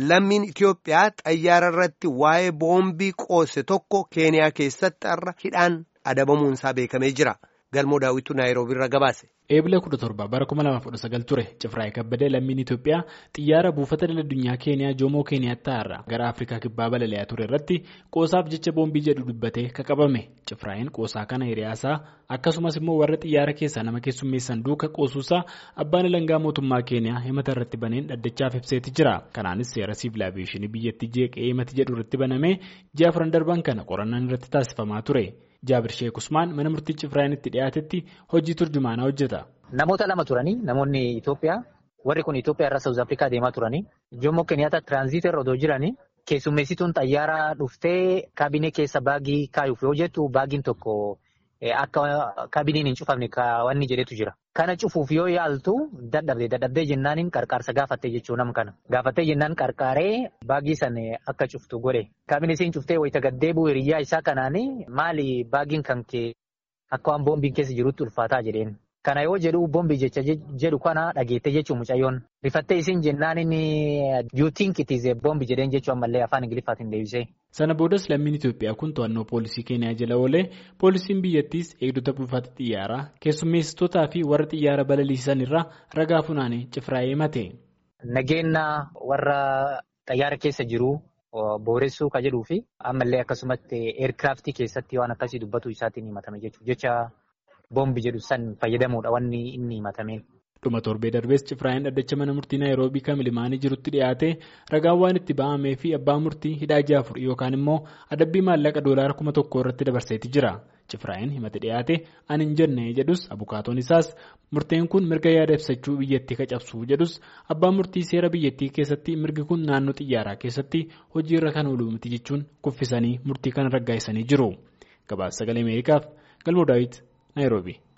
lammiin Itoophiyaa xayyaara irratti waa'ee boombii qoose tokko Keeniyaa keessatti har'a hidhaan adabamuunsaa beekamee jira. Galmoo daawwitu Naayiroobii irra gabaase. Eebila 17 bara 2019 ture Cifraa'ee Kabbadee lammiin Itoophiyaa xiyyaara buufata daldalaa Keeniyaa Joomoo Keeniyaattaa irraa gara Afrikaa kibbaa balali'aa ture irratti qoosaaf jecha boombii jedhu dubbatee qabame. Cifraa'een qoosaa kana hiriyaasaa akkasumas immoo warra xiyyaara keessaa nama keessummeessan duuka qoosuusaa abbaan alangaa mootummaa Keeniyaa himata irratti baneen dhaddachaaf ibseeti jira. Kanaanis seera siivil aaviyeeshinii biyyattii jeeqee himati jedhu irratti banamee ji'a afran darban kana qorannaan irratti taasifamaa ture. Jaabir Sheek Usmaan mana murtii Cifraa'een itti dhiyaatetti hojii turjumaanaa hojjeta. Namoota lama turanii namoonni Itoophiyaa warri kun Itoophiyaa irraa Saawuz Afrikaa deemaa turanii Joomoo Keniyaata tiraanziitii irra otoo jiranii keessummeessituun xayyaaraa dhuftee kaabinee keessa baagii kaayuuf yoo jettu baagiin tokko akka kaabineen hin cufamne kaawwanni jedhetu jira. Kana cufuuf yoo yaaltu dadhabde dadhabdee jennaaniin qarqaarsa gaafattee jechuu nam kana. Gaafattee jennaan qarqaaree baagii san akka cuftu godhe. Kaabinee isiin cuftee wayita gaddeebi'u hiriyyaa isaa kanaanii maali baagiin kan kee akka waan boombiin keessa jirutti ulfaataa jedheen. Kana yoo jedhu boombii jecha jedhu kana dhageette jechuun mucayyoon. Rifattee isiin jennaan inni yuutiin kitiizee boombii jedheen jechuun ammallee afaan Ingiliffaatiin deebisee. Sana boodas lammiin Itoophiyaa kun to'annoo poolisii Keeniyaa jala oolee poolisiin biyyattiis eegdota buufata xiyyaaraa keessummeessitootaa fi warra xiyyaara balaliisan irraa ragaa funaanee Cifraa'ee himate. Nageenya warra xayyaara keessa jiru booressuu ka jedhuu fi ammallee akkasumatti eerkiraaftii keessatti waan akkasii dubbatu isaatiin himatame jechuudha. Boombi jedhu san fayyadamuudha wanni inni himatame. Dhuma torbee darbees Cifraa'een dhaddacha mana murtii Naayiroobii kan Limaanii jirutti dhiyaate ragaan waan itti ba'amee fi abbaa murtii hidhaa ji'a afur yookaan immoo adabbii maallaqa doolaara kuma tokko irratti dabarseeti jira. Cifraa'een himate dhiyaate ani hin jenne jedhus abukaatoon isaas murteen kun mirga yaada ibsachuu biyyattii cabsuu jedhus abbaan murtii seera biyyattii keessatti mirgi kun naannoo xiyyaaraa keessatti hojiirra kan oolu miti jechuun kuffisanii murtii kana raggaasisanii jiru. Gabaasa sagalee Ameerikaaf Galmoo Daawit. Nairobi.